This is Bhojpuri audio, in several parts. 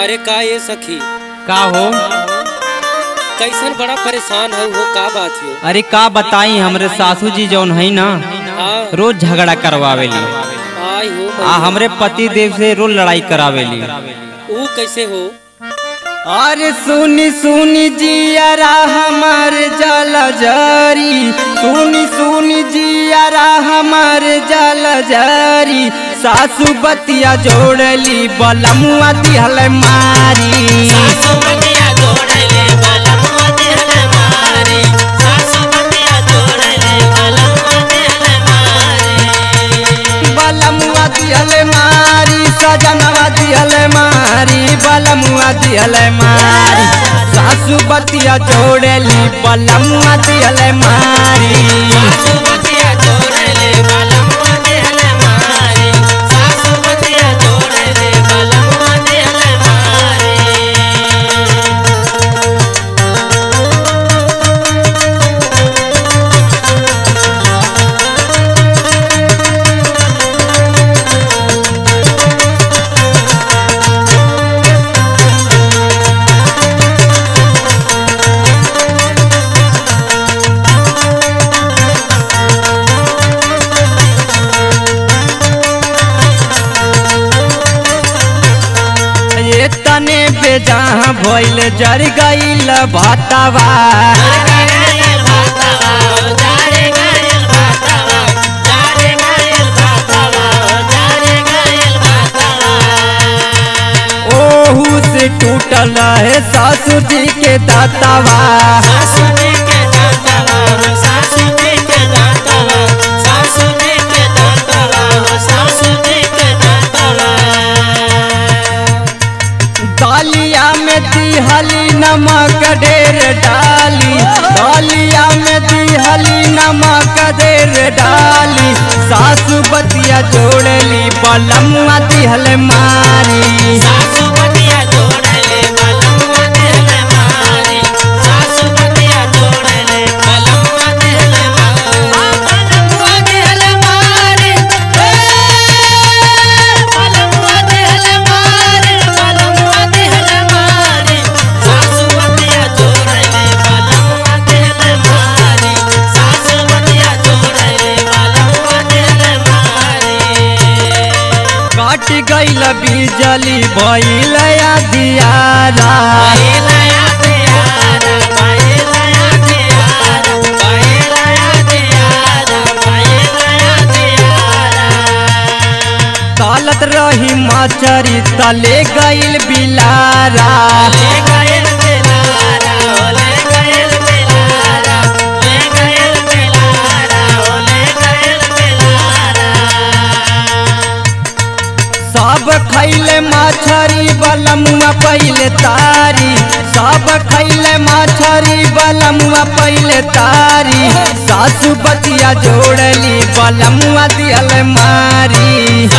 अरे का ये सखी का हो कैसन बड़ा परेशान है वो का बात है अरे का बताई हमरे सासू जी जौन है ना हाँ रोज झगड़ा करवावेली आई हो आ हमरे पति देव से रोज लड़ाई करावेली वो कैसे हो अरे सुनी सुनी जियारा हमार जल जरी सुनी सुनी जियारा हमार जल जरी सासू बतिया जोड़ली बलमुआ दिहल मारी बलमुआ दिहल मारी सजनवा दिहल मारी बलमुआ दिहल मारी सासू बतिया जोड़ली बलमुआ दिहल मारी ये तने बेजहाँ भइल जर गईल भातवा ओहू से टूटल है सासू जी के दातावा दालिया में दिहली नमक ढेर डाली दालिया में दिहली नमक ढेर डाली सासू बतिया जोड़ली बलमुआ दिहल मारी काट गईल बिजली भइल दियारा तालत रही माचरी तले गईल बिलारा सब खैले माछरी बलमुआ पहिले तारी सब खैले माछरी बलमुआ पहिले तारी सासू बतिया जोड़ली बलमुआ दियल मारी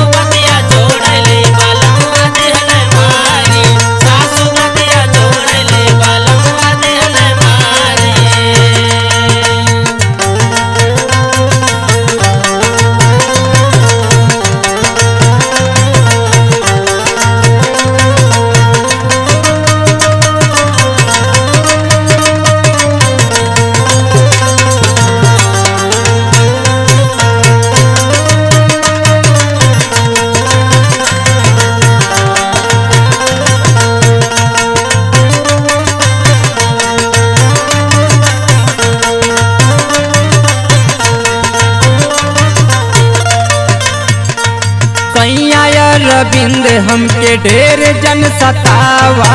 सैया रविंद हमके ढेर जन सतावा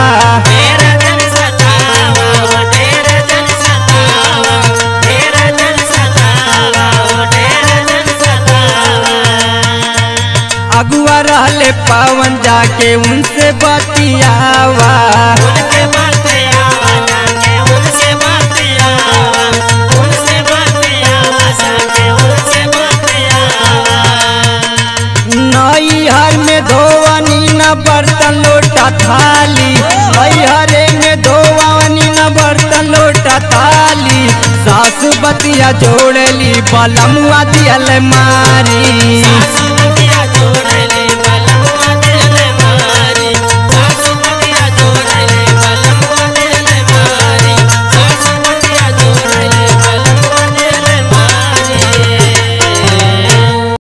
अगुआ रहले पावन जाके उनसे बतियावा नैहर में धोवनी न बर्तन लोटा थाली नैहरे में धोवनी न बर्तन लोटा थाली सासू बतिया जोड़ली बलमुआ दियल मारी